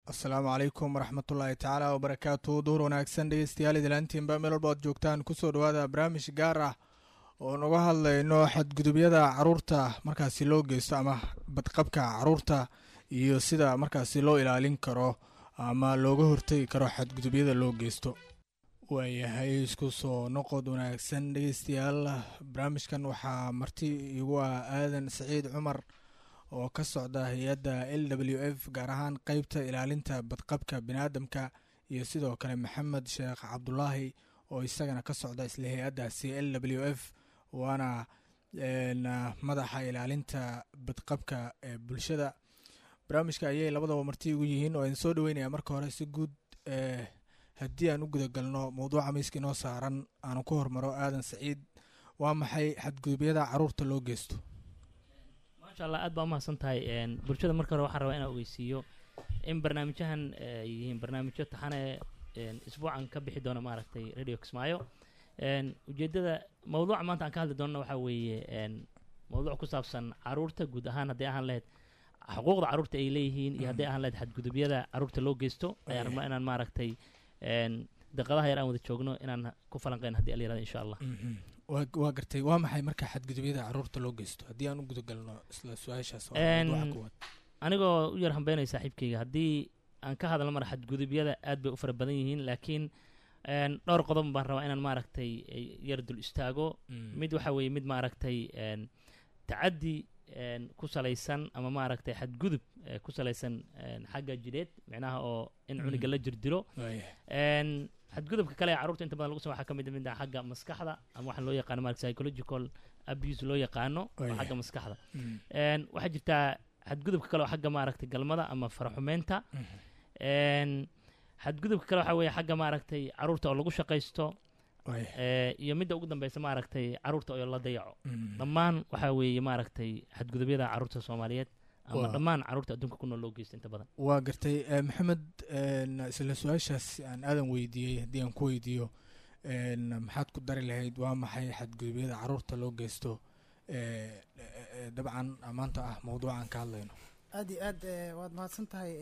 asalaamu calaykum waraxmatullaahi tacaala wabarakaatu duur wanaagsan dhegeystayaal idilaantiinba meel walba ad joogtaan kusoo dhawaada barnaamij gaar ah oo nuga hadlayno xadgudubyada caruurta markaasi loo geysto ama badqabka caruurta iyo sida markaasi loo ilaalin karo ama looga hortegi karo xadgudubyada loo geysto waayahay isku soo noqod wanaagsan dhegeystayaal barnaamijkan waxaa marti igu ah aadan saciid cumar oo ka socda hay-adda l w f gaar ahaan qeybta ilaalinta badqabka biniaadamka iyo sidoo kale maxamed sheekh cabdulaahi oo isagana ka socda isla hay-addaasi l w f waana madaxa ilaalinta badqabka ee bulshada barnaamijka ayay labadaba marti ugu yihiin oo idin soo dhaweynaya marka hore si guud haddii aan u gudagalno mowduuca miiska inoo saaran aanu ku hormaro aadan saciid waa maxay xadgudubyada caruurta loo geysto maasha allah aad baa umahadsan tahay bulshada marka hore waxaan rabaa inaan ogeysiiyo in barnaamijyahan ay yihiin barnaamijyo taxane isbuucan ka bixi doona maaragtay radio kismaayo ujeeddada mawduuca maanta aan ka hadli doonana waxaa weeye mawduuc ku saabsan caruurta guud ahaan hadday ahaan lahayd xuquuqda caruurta ay leeyihiin iyo hadday ahaan lahayd xadgudubyada caruurta loo geysto ayaan rabnaa inaan maaragtay daqadaha yar aan wada joogno inaan ku falanqeyn haddii ala yirahdo insha allah waa gartay waa maxay marka xadgudubyada caruurta loo geysto haddii aan u gudagalno isla su-aashaas anigoo u yar hambeynaya saaxiibkayga haddii aan ka hadalno mara xadgudubyada aad bay u fara badan yihiin laakiin dhowr qodob baan rabaa inaan maaragtay yar dul istaago mid waxa weeye mid maaragtay tacaddi ku salaysan ama maaragtay xadgudub ku salaysan xagga jidheed micnaha oo in cuniga la jirdilo xadgudubka kale ee carruurta inta badan lagu sama waxaa ka mid mid xagga maskaxda ama waxaa loo yaqaano marka psychological abuse loo yaqaano oo xagga maskaxda waxaa jirtaa xadgudubka kale oo xagga maaragtay galmada ama faraxumeynta xadgudubka kale waxaa weeye xagga maaragtay caruurta oo lagu shaqaysto iyo midda ugu dambeysa maaragtay caruurta oo la dayaco dhammaan waxaa weeye maaragtay xadgudubyada caruurta soomaaliyeed ama dhammaan caruurta adduunka ku nool loo geysta inta badan waa gartay maxamed isla su-aashaas aan aadan weydiiyey haddii aan ku weydiiyo maxaad ku dari lahayd waa maxay xadgudubyada caruurta loo geysto dabcan maanta ah mawduucan ka hadlayno aad iyo aad waad mahadsan tahay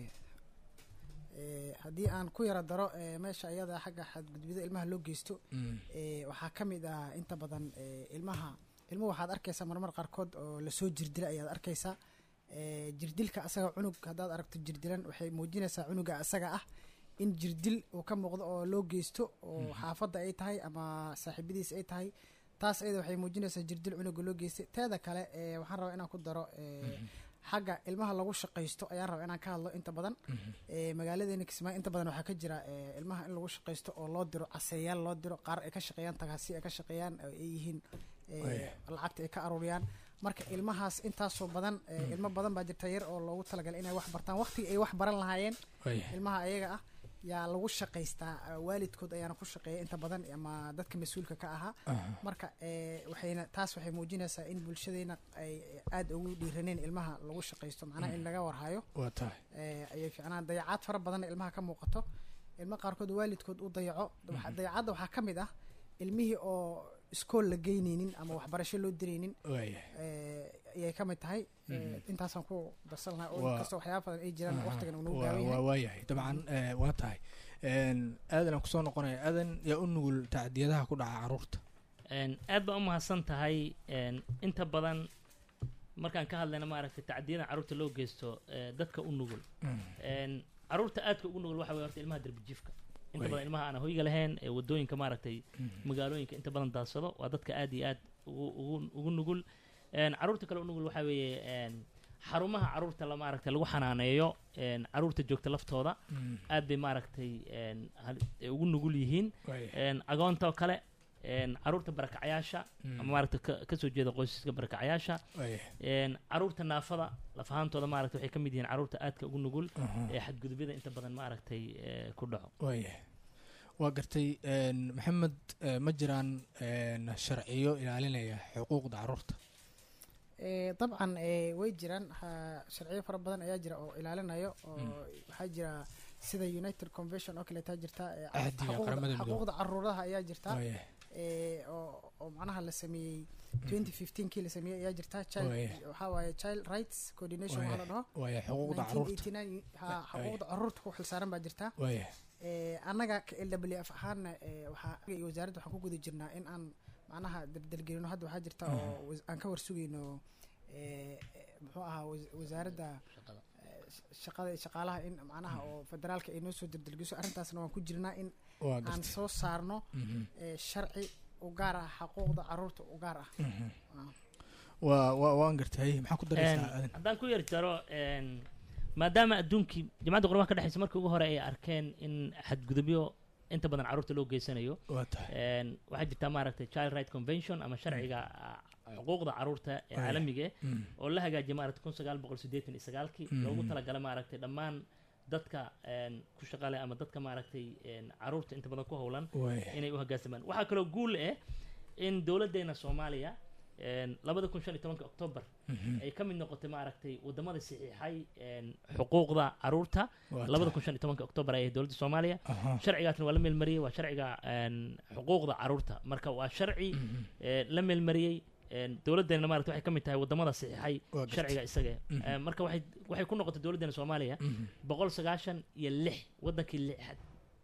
haddii aan ku yara daro meesha iyada xagga xadgudubyada ilmaha loo geysto waxaa ka mid ah inta badan ilmaha ilmuhu waxaad arkaysaa marmar qaarkood oo lasoo jirdila ayaad arkaysaa jirdilka asaga cunug haddaad aragto jirdilan waxay muujinaysaa cunuga asaga ah in jirdil uu ka muuqdo oo loo geysto oo xaafadda ay tahay ama saaxiibadiis ay tahay taas ayada waxay muujinaysaa jirdil cunuga loo geystay teeda kale waxaan rabaa inaan ku daro xagga ilmaha lagu shaqaysto ayaan rabaa inaan ka hadlo inta badan magaaladeena kismaayo inta badan waxaa ka jira ilmaha in lagu shaqaysto oo loo diro caseeyaal loo diro qaar ay ka shaqeeyaan tagaasi ay ka shaqeeyaan ay yihiin lacagta ay ka aruuriyaan marka ilmahaas intaasoo badan ilmo badan baa jirta yar oo loogu talagalay inay wax bartaan waqtiga ay wax baran lahaayeen ilmaha ayaga ah yaa lagu shaqaystaa waalidkood ayaana ku shaqeeya inta badan ama dadka mas-uulka ka ahaa marka waxayna taas waxay muujinaysaa in bulshadeena ay aada ugu dhiiraneen ilmaha lagu shaqaysto macnaha in laga warhayo waa tahay ayay ficnaan dayacaad fara badanna ilmaha ka muuqato ilmo qaarkood waalidkood u dayaco dayacadda waxaa ka mid ah ilmihii oo iskool la geyneynin ama waxbarasho loo direynin ayay ka mid tahay intaasaan ku darsan lahaa oo inkastoo waxyaaba badan ay jiraan waqtigan uu nagu gaaban yahay waayahay dabcan waa tahay aadan aan kusoo noqonaya aadan yaa u nugul tacdiyadaha ku dhaca caruurta aad baa umahadsan tahay inta badan markaan ka hadlayna maaragtay tacdiyada caruurta loo geysto dadka u nugul caruurta aadka ugu nugul waxa wey horta ilmaha derbijiifka inta badan ilmaha aan hoyga lahayn ee wadooyinka maaragtay magaalooyinka inta badan daadsado waa dadka aad iyo aad ugu ugu nugul caruurta kale u nugul waxaa weeye xarumaha caruurta la maaragtay lagu xanaaneeyo caruurta joogta laftooda aad bay maaragtay ugu nugul yihiin agoonta kale caruurta barakacayaasha ama maaragta kasoo jeeda qoysaska barakacayaasha caruurta naafada laf ahaantooda maaragta waxay ka mid yihiin caruurta aadka ugu nugul ee xadgudubyada inta badan maaragtay ku dhaco waayah waa gartay maxamed ma jiraan sharciyo ilaalinaya xuquuqda caruurta dabcan way jiraan sharciyo fara badan ayaa jira oo ilaalinayo oo waxaa jira sida united convention oo kaleetaa jirta xuquuqda caruuraha ayaa jirta ee, oo oo macnaha la sameeyey twenty fifteenkii la sameeyey ayaa jirta child Waaya. waxaa waaye child rights coordination waxaa la dhaho waaya xuquuqda caruurta 1989 ha Waaya. xuquuqda caruurta ku xilsaaran baa jirta waaya ee, annaga ka l w f ahaana ee, waxaa iyo wasaaradda waxaan ku guda jirnaa in aan macnaha daldalgelino hadda waxaa jirta oo was- aan ka warsugayno ee, ee, muxuu ahaa was- wasaaradda shaqada ee, sh- shaqada iyo shaqaalaha in macnaha oo federaalka ay noo soo daldalgiso arrintaasna waan ku jirnaa in waa aan gartay soo saarno Mhm, ee, sharci u gaar ah xuquuqda caruurta u gaar ah mhm. Ah. waa waa waan gartay maxaa ku Een, daraysaa adin haddaan ku yar jaro een, maadaama adduunkii jamacadda qurbaha ka dhexeysa markii ugu hore ay arkeen in xadgudubyo inta badan caruurta loo geysanayo waa tahay een, waxaa jirta maaragtay child right convention ama sharciga ah, xuquuqda caruurta ee Waaya. caalamiga eh, Mm, oo la hagaajiyay maaragtay kun sagaal boqol siddeetan iyo sagaalkii Mhm. loogu talagalay maaragtay dhammaan dadka een, ku shaqale ama dadka maaragtay een, caruurta inta badan ku howlan waaya inay u hoggaansamaan waxaa kaloo guul ah in dowladdeena soomaaliya een, labada kun shan iyo tobanka october Mhm, ay ka mid noqotay maaragtay wadamada saxiixay een, xuquuqda caruurta waa labada tahay. kun shan iyo tobanka october ayay dowladda soomaaliya Aha. sharcigaasna waa la meelmariyey waa sharciga een, xuquuqda caruurta marka waa sharci Mhm, ee, la meelmariyey een, dowladdeena maaragtay waxay ka mid tahay wadamada saxiixay waa gartay. sharciga isaga Mhm. Ee, marka waxay waxay ku noqotay dowladdeena soomaaliya Mhm, boqol sagaashan iyo lix wadankii lixaad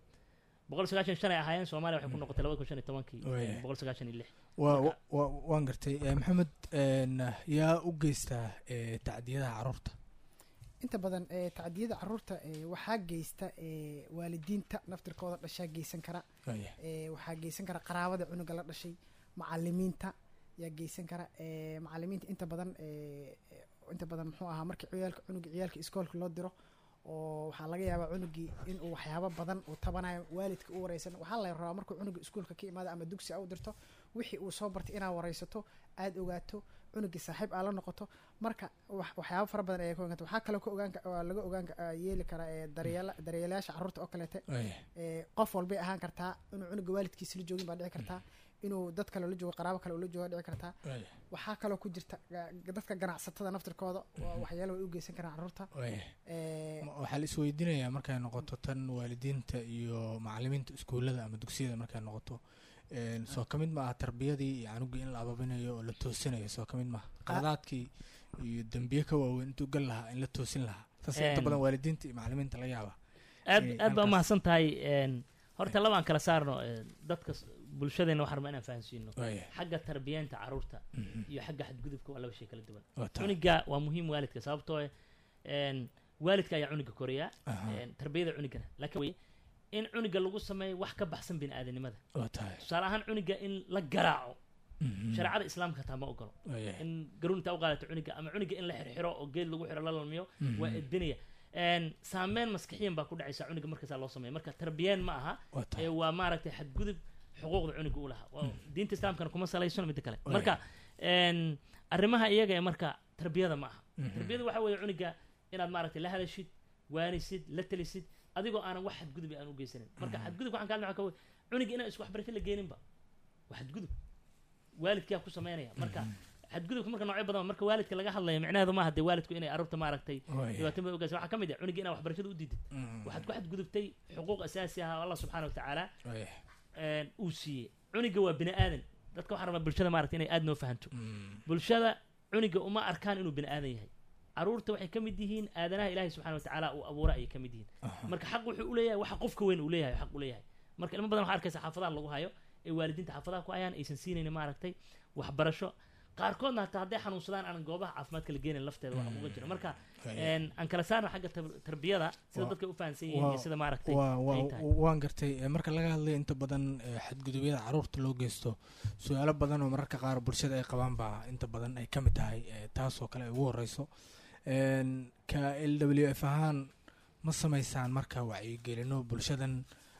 boqol sagaashan iyo shan ay ahaayeen soomaaliya waxay ku noqotay labada kun shan iyo tobankii Waaya. boqol sagaashan iyo lix waa Marka- waa waan gartay Eh, maxamed een, yaa u geystaa eh, tacdiyadaha caruurta inta badan ee tacdiyada caruurta ee, waxaa geysta ee, waalidiinta naftirkooda dhashaa geysan kara waaya ee, waxaa geysan kara qaraabada cunuga la dhashay macalimiinta yaa geysan kara ee, macalimiinta inta badan ee, ee, inta badan muxuu ahaa markii ciyaalka cunuga ciyaalka iskoolka loo diro oo waxaa laga yaabaa cunugii inuu waxyaabo badan uu tabanayo waalidka u wareysan waxaa la rabaa markuu cunuga iskuolka ka imaado ama dugsi a u dirto wixii uu soo bartay inaad wareysato aada ogaato cunugii saaxiib aa la noqoto marka wax- waxyaabo fara badan ayaa ka ogaan waxaa kaloo ka ogaan ka- waa laga ogaan ka- aa yeeli karaa ee daryeela daryeelayaasha caruurta oo kaleete waaya ee, qof walbay ahaan kartaa inuu cunuga waalidkiisa la joogin baa dhici kartaa inuu dad kale la joogo qaraabo kale ula jooga dhici kartaa waaya waxaa kaloo ku jirta ga- dadka ganacsatada naftirkooda waa waxyaalo way u geysan karaan caruurta waaya ee, Ma- waxaa la isweydiinayaa markay noqoto tan waalidiinta iyo macalimiinta iskuullada ama dugsiyada markay noqoto een, soo ka mid ma aha tarbiyadii iyo canugii in la ababinayo oo la toosinayo soo ka mid maaha qaladaadkii iyo dembiye ka waaweyn intuu gal lahaa in la toosin lahaa saas inta Een. badan waalidiinta iyo macalimiinta laga yaaba aad Ee, aad baa halkaas. umahadsan tahay een, horta labaan kala saarno ee, dadka s- bulshadeena waxaan rabaa inaan fahansiino waaya xagga tarbiyeenta caruurta Mhm. iyo xagga xadgudubka waa laba shay kala duwan waa tahay cuniga waa muhiim waalidka sababtoo eh, een, waalidka ayaa cuniga koriyaa Aha, een, tarbiyada cunigana laakiin wey, in cuniga lagu sameeyo wax ka baxsan biniaadanimada waa tahay tusaale ahaan cuniga in la garaaco Mhm. shareecada islaamka hataa ma ogolo waaya in garuunta u qaadato cuniga ama cuniga in la xirxiro oo geed lagu xiro la lalmiyo Mhm. waa edbinaya Een, saameyn maskaxiyan baa ku dhacaysa cuniga markaasaa loo sameeya marka tarbiyeen ma aha waa ee tahay waa maaragtay xadgudub xuquuqda cuniga u lahaa Waa- diinta islaamkana kuma salaysano midda kale Waaya. marka een, arrimaha iyaga ee marka tarbiyada ma aha Mhm. tarbiyada waxa weeye cuniga inaad maaragtay la hadashid waanisid la talisid adigoo aanan wax xadgudubi aan u geysanin marka xadgudub waxaan ka hadlay waxaa ka wey cuniga inaan isku waxbarasho la geeninba waa xadgudub waalidkaa ku sameynaya marka xadgudubka marka noocyo badan marka waalidka laga hadlayo micnaheedu maaha dee waalidku inay arurta maaragtay waaya dhibaato badan u geysan waxaa ka mid ah cuniga inaad waxbarashada u diidid Mhm. waxaad ku xadgudubtay xuquuq asaasi ah oo allah subxaana wa tacaala waaya een, uu siiyey cuniga waa bini aadan dadka waxaa rabaa bulshada maaragtay inay aad noo fahanto Mhm. bulshada cuniga uma arkaan inuu bini aadan yahay caruurta waxay ka mid yihiin aadanaha ilaahay subxana wa tacaala uu abuura ayay ka mid yihiin Aha. marka xaq wuxuu u leeyahay waxa qofka weyn uu leeyahay xaq u leeyahay marka ilmo badan waxaa arkaysa xaafadaha lagu hayo ee waalidiinta xaafadaha ku hayaan aysan siinaynin maaragtay waxbarasho qaarkoodna hataa hadday xanuunsadaan aan goobaha caafimaadka la geenayn lafteeda waxa uga jira marka Waaya. een, aan kala saarno xagga tar- tarbiyada sida Waa- dadka u fahansan yihiin iyo waa- sida maaragtay waa ay waa tahay. waan gartay Eh, marka laga hadlayo inta badan eh, xadgudubyada caruurta loo geysto su-aalo badan oo mararka qaar bulshada ay qabaan baa inta badan ay ka mid tahay eh, taasoo kale ay ugu horeyso Een, ka l w f ahaan ma sameysaan marka wacyigelino bulshadan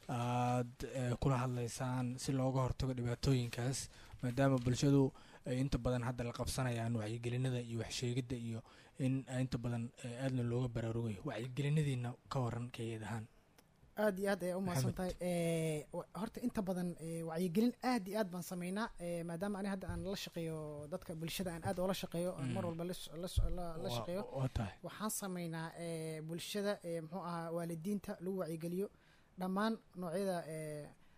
aad eh, kula hadleysaan si looga hortago dhibaatooyinkaas maadaama bulshadu ay inta badan hadda la qabsanayaan wacyigelinada iyo waxsheegidda iyo in inta badan eh, aadna looga baraarugayo wacyigelinadiina ka waran kayeed ahaan aad iyo aad ayay u mahadsan Maxamed. tahay ee, wa- horta inta badan ee, wacyigelin aad iyo aad baan sameynaa ee, maadaama ani hadda aan la shaqeeyo dadka bulshada aan aad oola shaqeeyo aan mar Mm. walba la s- la s- la- la Waa- shaqeeyo waa tahay waxaan sameynaa ee, bulshada ee, muxuu ahaa waalidiinta lagu wacyigeliyo dhammaan noocyada ee,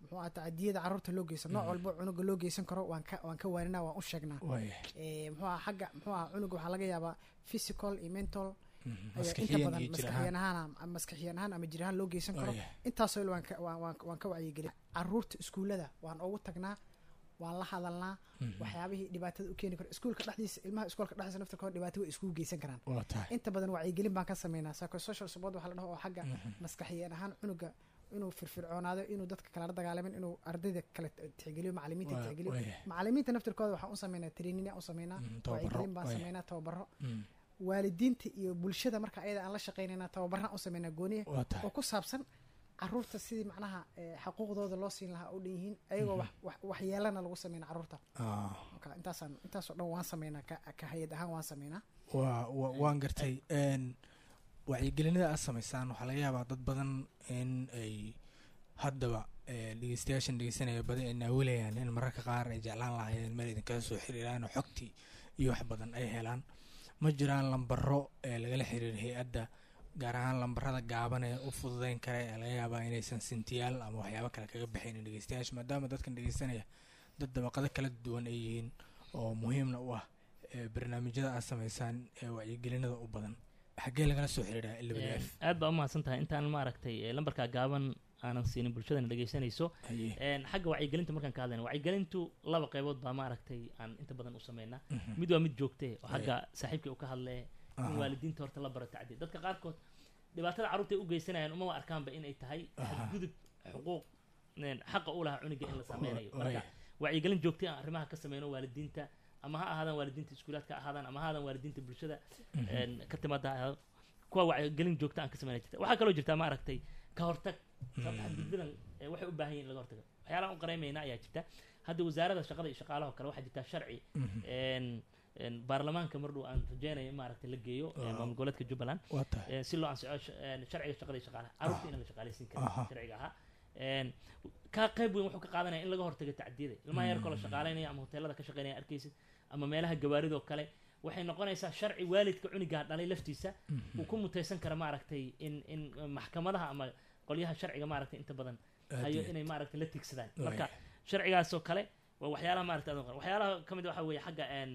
muxuu aha tacadiyada carruurta loo geysan nooc walbo cunuga loo geysan karo waan ka waan ka waaninaa waan u sheegnaa waaya Eh, muxuu aha xagga muxuu aha cunuga waxaa laga yaabaa physical iyo mental Mhm. ayaa inta maskaxiyan badan iyo jir maskaxiyan ahaan ahaan ama maskaxiyan ahaan ama jir ahaan loo geysan karo waaya intaasoo il waan ka waan waan waan ka wacyigelin carruurta iskuullada waan ugu tagnaa waan la hadalnaa Mhm. waxyaabihii dhibaatada u keeni karo iskuulka dhexdiisa ilmaha iskuulka dhexdiisa naftirkooda dhibaato way iskugu geysan karaan waa tahay inta badan wacyigelin baan ka sameynaa psychosocial support waxaa la dhaho oo xagga Mhm. maskaxiyan ahaan cunuga inuu firfircoonaado inuu dadka kale la dagaalamin inuu ardayda kale tixgeliyo macalimiinta Waa- tixgeliyo waaya macalimiinta naftirkooda waxaan u sameynaa training aan u sameynaa Mhm, tababaro wacyigelin baan waaya sameynaa tababaro Mhm. waalidiinta iyo bulshada marka ayada aan la shaqeynayna tababaraan u sameynaa gooniya waa tahay oo ku saabsan caruurta sidii macnaha eh, xaquuqdooda loo siin lahaa u dhan yihiin ayagoo wax- wax- waxyeelana lagu sameyna caruurta Ah, marka intaasaan intaasoo dhan waan sameynaa ka ka hay-ad ahaan waan sameynaa waa wa- waan gartay n wacyigelinada aad samaysaan waxaa laga yaabaa dad badan in ay haddaba eh, dhegeystayaashan dhegeysanaya badi ay naawilayaan in mararka qaar ay jeclaan lahaayeen meel idinkaga soo xiriiraan oo xogtii iyo wax badan ay helaan ma jiraan lambaro ee lagala xiriira hay-adda gaar ahaan lambarada gaaban ee u fududeyn kara ee laga yaabaa inaysan sintiyaal ama waxyaabo kale kaga baxaynin dhegeystayaasha maadaama dadkan dhegeysanaya dad dabaqado kala duwan ay yihiin oo muhiimna u ah ee barnaamijyada aad samaysaan ee wacyigelinada u badan xaggee lagala soo xiriiraa l w f aad baa umahadsan tahay intaan maaragtay eh, lambarka gaaban aanan siinin bulshadana dhegeysanayso haye Een, xagga wacyigelinta markaan ka hadlayna wacyigelintu laba qaybood baa maaragtay aan inta badan u sameynaa Mhm. mid waa mid joogte oo xagga saaxiibkay u ka hadlee in Aha. waalidiinta horta la baro tacdiid dadka qaarkood dhibaatada carruurta ay u geysanayaan umama arkaanba inay tahay Aha. xadgudub xuquuq een, xaqa u lahaa cuniga in la sameynayo Wa- marka waaya. wacyigelin joogtay aan arrimaha ka sameyno waalidiinta ama ha ahaadaan waalidiinta iskuulaadka ha ahaadaan ama ha ahaadaan waalidiinta bulshada Mhm. een, ka timaada ha ahaado kuwa wacyigelin joogta aan ka sameynay jirta waxaa kaloo jirta maaragtay ka hortag sababta Mhm. xadgudbadan eh, waxay u baahan yihin in laga hortago waxyaalaha u qareemayna ayaa jirta hadda wasaarada shaqada iyo shaqaalaha oo kale waxaa jirta sharci Mhm. een, een, baarlamaanka mardhow aan rajeynayo in maaragtay la geeyo ee, Ah. maamul goboleedka jubbaland waa tahay ee, si loo ansico sh- een, sharciga shaqada iyo shaqaalaha carruurta in la shaqaalaysiin karo Aha. sharciga ahaa Een, ka qayb weyn wuxuu ka qaadanaya in laga hortago tacdiyada ilmaha yarkoo la Mm. shaqaalaynaya ama hoteelada ka shaqeynaya arkaysid ama meelaha gawaaridoo kale waxay noqonaysaa sharci waalidka cunigaa dhalay laftiisa Mhm. uu ku mutaysan kara maaragtay in in maxkamadaha ama qolyaha sharciga maaragtay inta badan Aad hayo iyo inay maaragtay la tigsadaan Waaya. marka sharcigaasoo kale waa waxyaalaha maaragtay aad u qaran. waxyaalaha ka mid waxa weeye xagga een,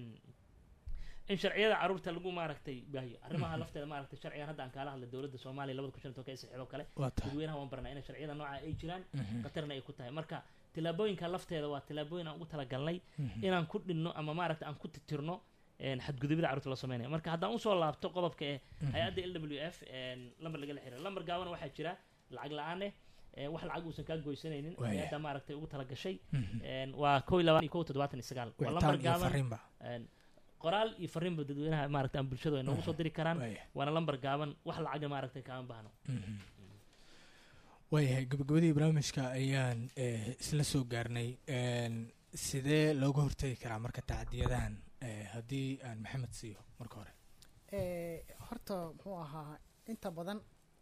in sharciyada carruurta lagu maaragtay baahiyo arrimaha lafteeda maaragtay sharcigan hadda aan kaala hadlay dowladda soomaaliya labada kun shan iyo tobanka ee saxiixdo kale waa tahay dadweynaha waan baranaa inay sharciyada nooca ay jiraan Mhm. khatarna ay ku tahay marka tillaabooyinka lafteeda waa tillaabooyin aan ugu talagalnay Mhm. inaan ku dhinno ama maaragta aan ku titirno een, xadgudubyada carruurta la sameynaya marka haddaan usoo laabto qodobka ee Mhm. hay-adda l w f een, lambar lagala xiriira lambar gaabana waxaa jira lacag la-aan eh ee, wax lacag uusan kaa goysanaynin Waaya. hay-adda maaragtay ugu talagashay Mhm. een, waa kow iyo labaatan iyo kow toddobaatan iyo sagaal waa lambar wicitaan iyo gaaban fariinba een, qoraal iyo fariinba dadweynaha maaragta aan bulshadu ay noogu soo diri karaan waaya waana lambar gaaban wax lacagna maaragtay kaama baahno Mhm. waayahay gabagabadii barnaamijka ayaan eh, isla soo gaarnay Een, sidee looga hortegi karaa marka tacdiyadahan eh, haddii aan maxamed siiyo marka hore Eh, horta muxuu ahaa inta badan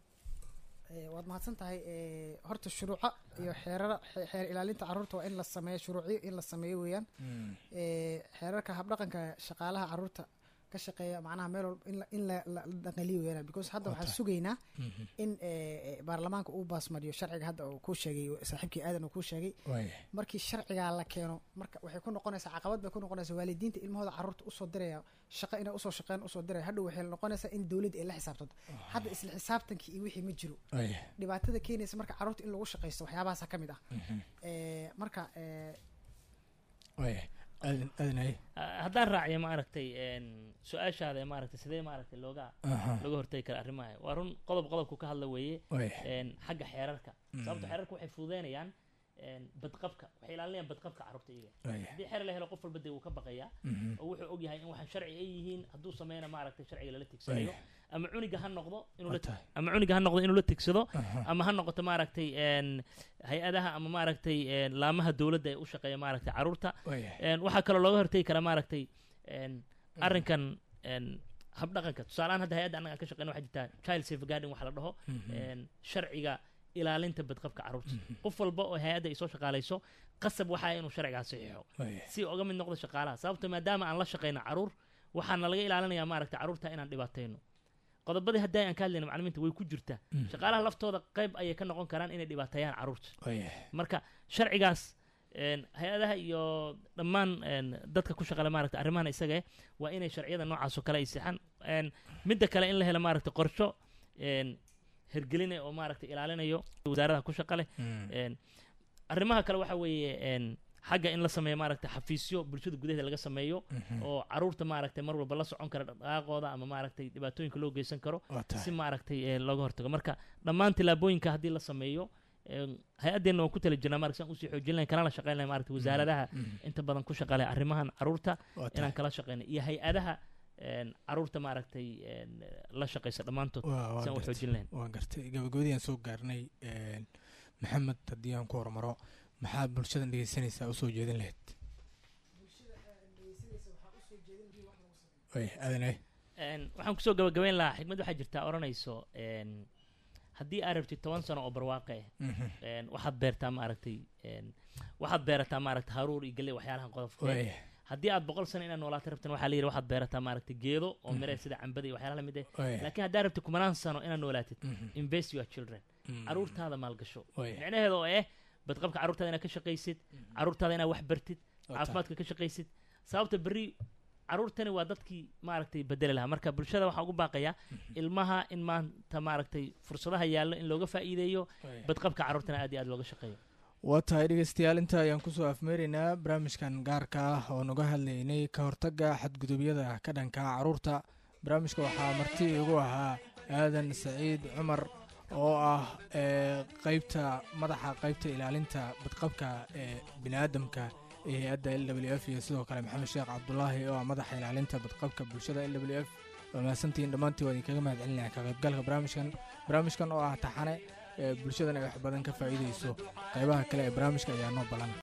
eh, waad mahadsan tahay eh, horta shuruuca iyo xeerara xe- xeer ilaalinta carruurta waa in la sameeyo shuruucyo in la sameeyo weeyaan Mm. Eh, xeerarka habdhaqanka shaqaalaha carruurta ka shaqeeya macnaha meel walba in la- in la la la dhaqaliyo weeyaan because hadda Waa waxaan tahay. sugaynaa Mhm. in eh, eh, baarlamaanka uu baasmariyo sharciga hadda uu kuu sheegay saaxiibkii aadan uu kuu sheegay waayahay markii sharcigaa la keeno marka waxay ku noqonaysaa caqabad bay ku noqonaysaa waalidiinta ilmahooda carruurta usoo diraya shaqo inay usoo shaqeyn usoo diraya hadhow waxay noqonaysaa in dowladda ay la xisaabtanto hadda isla xisaabtankii iyo wixii ma jiro waayahay dhibaatada keenaysa marka carruurta in lagu shaqaysto waxyaabahaasa ka mid ah Mhm. Eh, marka eh, waayahay aadan aadanay Ah, haddaan raaciyo maaragtay een, su-aashaada maaragtay sidee maaragtay looga aha laga hortagi kara arrimaha waa run qodob qodobku ka hadla weeye waayahay een, xagga xeerarka Mm. sababto xeerarka waxay fududeynayaan een, badqabka waxay ilaalinayaan badqabka carruurta iyaga waayahay haddii xeer la helo qof walba dee wuu ka baqayaa Mhm. oo wuxuu ogyahay in waxaan sharci ay yihiin hadduu sameyna maaragtay sharciga lala tigsanayo ama cuniga ha noqdo inuu la Waa tahay. ama cuniga ha noqdo inuu la tigsado Aha. ama ha noqoto maaragtay een, hay-adaha ama maaragtay een, laamaha dowladda ee u shaqeeya maaragtay carruurta waayahay Een, waxaa kaloo looga hortegi karaa maaragtay een, arrinkan een, habdhaqanka tusaalehaan hadda hay-adda annaga aan ka shaqeyna waxaa jirtaa child safeguarding waxa la dhaho Mhm. een, sharciga ilaalinta badqabka carruurta qof walba oo hay-adda ay soo shaqaalayso qasab waxaa inuu sharcigaa saxiixo waayahay si uga mid noqdo shaqaalaha sababto maadaama aan la shaqeyno carruur waxaana laga ilaalinayaa maaragtay carruurta inaan dhibaatayno qodobadii haddii aan ka hadlayna macalimiinta way ku jirtaa Mm. shaqaalaha laftooda qayb ayay ka noqon karaan inay dhibaateeyaan carruurta Waaya. marka sharcigaas een, hay-adaha iyo dhammaan een, dadka ku shaqale maaragta arrimahan isaga eh waa inay sharciyada noocaas oo kale ay sixaan Een, midda kale in la helo maaragta qorsho een, hergeline oo maaragta ilaalinayo wasaaradaha ku shaqale Mm. Een, arrimaha kale waxa weeye een, xagga in la sameeyo maaragta xafiisyo bulshada gudaheeda laga sameeyo Mhm. oo caruurta maaragtay mar walba la socon kara dhaqaaqooda ama maaragtay dhibaatooyinka loo geysan karo waa tahay si maaragtay ee, looga hortago marka dhammaan tillaabooyinka haddii la sameeyo een, hay-addeenna waan ku tala jirnaa maaragta saan usii xoojin lahayn kana la shaqeyn lahayn maaragta wasaaradaha Mhm. inta badan ku shaqale arrimahan caruurta waa tahay inaan kala shaqeyno iyo hay-adaha een, caruurta maaragtay een, la shaqeysa dhammaantood waa waa saan u gartay xoojin lahayn waan gartay gabagabadii aan soo gaarnay een, maxamed haddii aan ku hormaro maxaa bulshadan dhegeysanaysaa usoo jeedin lahayd way adanay Een, waxaan kusoo gabagabeyn lahaa xikmad waxaa jirtaa odhanayso een, haddii aad rabtid toban sano oo barwaaqe ah een, waxaad beertaa maaragtay een, waxaad beerataa maaragtay haruur iyo galley waxyaalahan qodobka eh. way haddii aad boqol sano inaad noolaato rabtan waxaa la yidhi waxaad beerataa maaragtay geedo oo mire sida cambada iyo waxyaalaha lamid eh way laakiin haddaad rabtid kumanaan sano inaad noolaatid invest your children caruurtaada maalgasho way micnaheeda oo eh badqabka caruurtaada inaad ka shaqaysid caruurtaada inaad wax bartid caafimaadka ka shaqaysid sababta berri caruurtani waa dadkii maaragtay bedeli lahaa marka bulshada waxaa ugu baaqayaa ilmaha in maanta maaragtay fursadaha yaallo in looga faa'iideeyo badqabka caruurtana aad iyo aad looga shaqeeyo waa tahay dhegeystayaal inta ayaan kusoo afmeeraynaa barnaamijkan gaarka ah oo naga hadlaynay ka hortagga xadgudubyada ka dhanka caruurta barnaamijka waxaa marti igu ahaa aadan saciid cumar oo ah ee qeybta madaxa qeybta ilaalinta badqabka ee biniaadamka ee hay-adda l w f iyo sidoo kale maxamed sheekh cabdulaahi oo ah madaxa ilaalinta badqabka bulshada l w f waa mahadsantihiin dhammaantii waa idinkaga mahad celinaya ka qaybgalka barnaamijkan barnaamijkan oo ah taxane ee bulshadana ay wax badan ka faa'iidayso qaybaha kale ee barnaamijka ayaa noo balan